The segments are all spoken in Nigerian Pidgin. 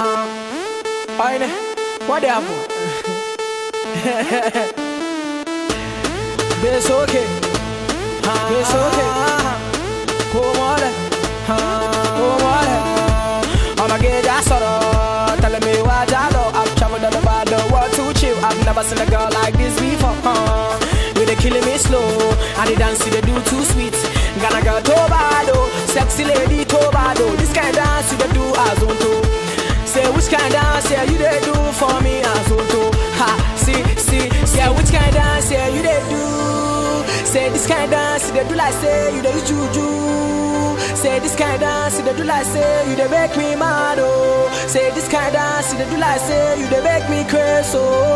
Huh? Oine, what happen? It's okay. It's okay. Come on. Come on. I'ma get that sort of telling me what I know. I've traveled all over the world to chill. I've never seen a girl like this before. Huh? You they killing me slow, and the dance you they do too sweet. Gonna girl Tobado, sexy lady Tobado. This kind of dance you they do as on to. Say which kind of dance yeah you they do for me as on to. Ha, see, see, yeah which kind of dance yeah you they do. Say this kind of dance you they do like say you they use juju. Say this kind of dance you they do like say you they make me mad oh. Say this kind of dance you they do like say you they make me crazy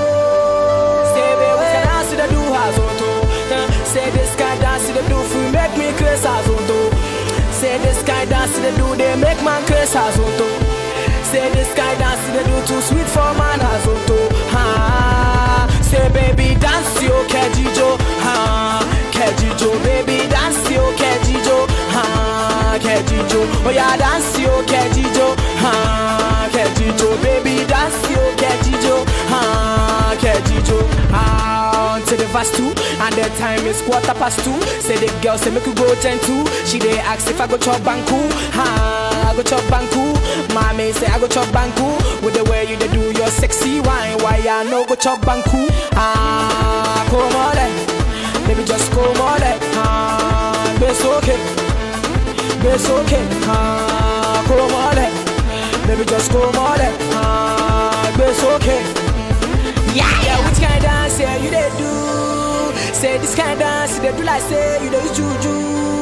oh. Say baby which kind of dance you they do as on to. Uh, Say this kind of dance you they do for make me crazy as on to. Say this kind of dance you they do they make man crazy as on to. Say this guy dance they do too sweet for man as to ha. Say baby dance yo kejijo ha kejijo baby dance yo kejijo ha kejijo oh yeah dance yo kejijo ha kejijo baby dance yo kejijo ha kejijo ah to the verse two and the time is quarter past two. Say the girl say make you go ten two. She dey ask if I go chop banku ha I go chop banku. Mommy say I go chop banku with the way you dey do your sexy wine. Why I no go chop banku? Ah, come on, then. baby, just come on, then. ah, it's okay, it's okay. Ah, come on, then. baby, just come on, then. ah, it's okay. Yeah, yeah, which kind of dance yeah you dey do? Say this kind of dance you dey do like say you dey use juju.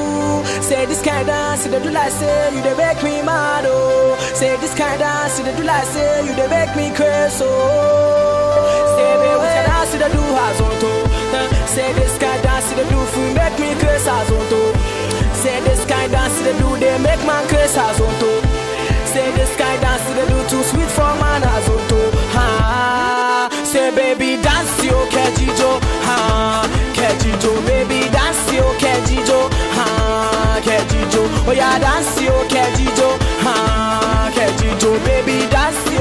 Say this kind of dance you dey do like say you dey make me mad oh. Say this kind of dance you dey do like say you dey make me crazy oh. Say baby which kind of dance you dey do as on to? Uh, Say this kind of dance you dey do for make me crazy as on to. Say this kind of dance you dey do they make man crazy as on to. Say this kind of dance you dey do too sweet for man as on to. Ha. Say baby dance yo kejijo ha kejijo baby dance yo kejijo ha kejijo oh yeah dance yo kejijo ha kejijo baby dance